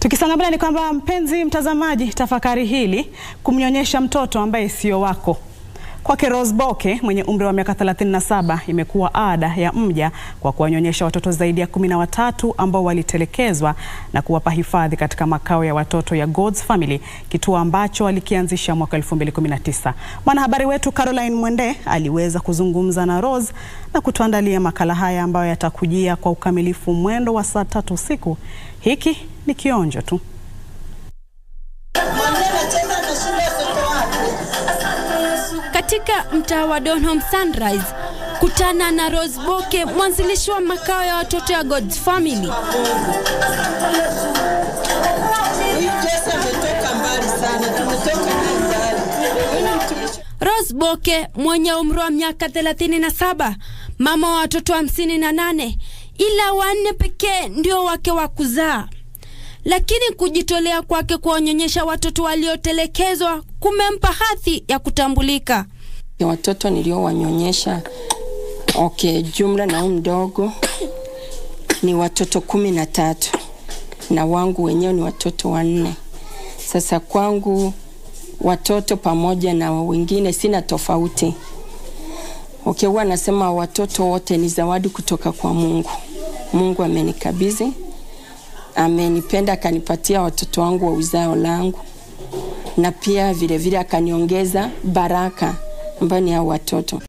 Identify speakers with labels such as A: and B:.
A: Tukisonga mbele ni kwamba mpenzi mtazamaji, tafakari hili kumnyonyesha mtoto ambaye sio wako. Kwake Rose Boke mwenye umri wa miaka 37 imekuwa ada ya mja kwa kuwanyonyesha watoto zaidi ya kumi na watatu ambao walitelekezwa na kuwapa hifadhi katika makao ya watoto ya God's Family, kituo ambacho alikianzisha mwaka 2019. Mwanahabari wetu Caroline Mwende aliweza kuzungumza na Rose na kutuandalia makala haya ambayo yatakujia kwa ukamilifu mwendo wa saa tatu usiku. Hiki ni kionjo tu.
B: Katika mtaa wa Donholm Sunrise, kutana na Rose Boke, mwanzilishi wa makao ya watoto ya God's Family. Rose Boke mwenye umri wa miaka 37, mama wa watoto hamsini na nane, ila wanne pekee ndio wake wa kuzaa lakini kujitolea kwake kuwanyonyesha watoto waliotelekezwa kumempa hadhi ya kutambulika.
C: Watoto niliowanyonyesha okay, jumla na mdogo ni watoto kumi na tatu na wangu wenyewe ni watoto wanne. Sasa kwangu watoto pamoja na wengine sina tofauti. Okay, huwa nasema watoto wote ni zawadi kutoka kwa Mungu. Mungu amenikabidhi amenipenda akanipatia watoto wangu wa uzao langu, na pia vilevile akaniongeza baraka ambayo ni hao watoto.